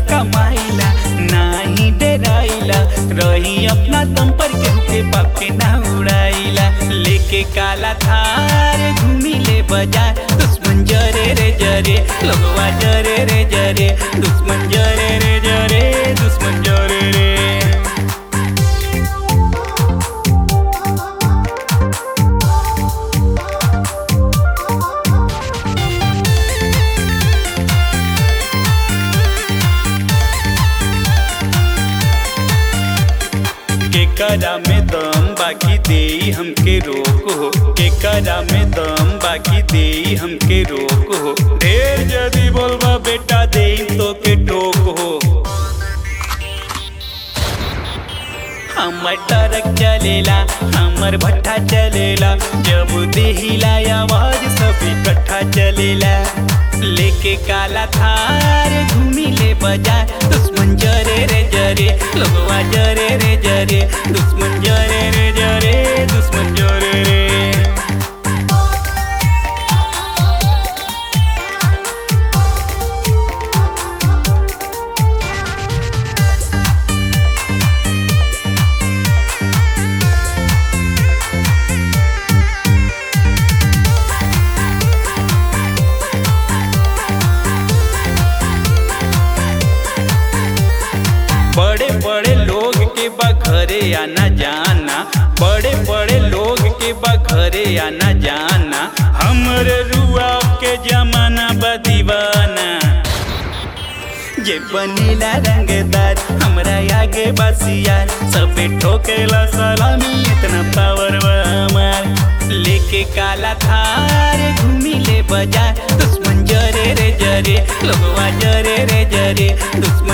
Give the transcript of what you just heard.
कमाइला नाही डराइला रही अपना दम पर केहू के बाप के ना उड़ाइला लेके काला थार घूमी ले बाजार दुश्मन जरे रे जरे लगवा जरे रे जरे दुश्मन जरे रे जरे दुश्मन जरे रे केकरा में दम बाकी दे हमके रोक हो केकरा में दम बाकी दे हमके रोक हो ढेर जदी बोलबा बेटा दे तो के टोक हो हमर ट्रक चलेला हमर भट्ठा चलेला जब देहिला आवाज सब इकट्ठा चलेला लेके काला थार घूमी ले बाजार दुश्मन जरे रे जरे लोगवा जरे रे जरे दुश्मन जरे रे जरे दुश्मन जरे रे बड़े बड़े लोग के बा घरे आना जाना बड़े बड़े लोग के बा घरे आना जाना हमरे रुआ के जमाना बा दीवाना जे बनेला रंगदार हमरा आगे बसियार सबे ठोकेला सलामी इतना पावर बा हमार लेके काला थार घूमी ले बाजार दुश्मन जरे रे जरे लोगवा जरे रे जरे दुश्मन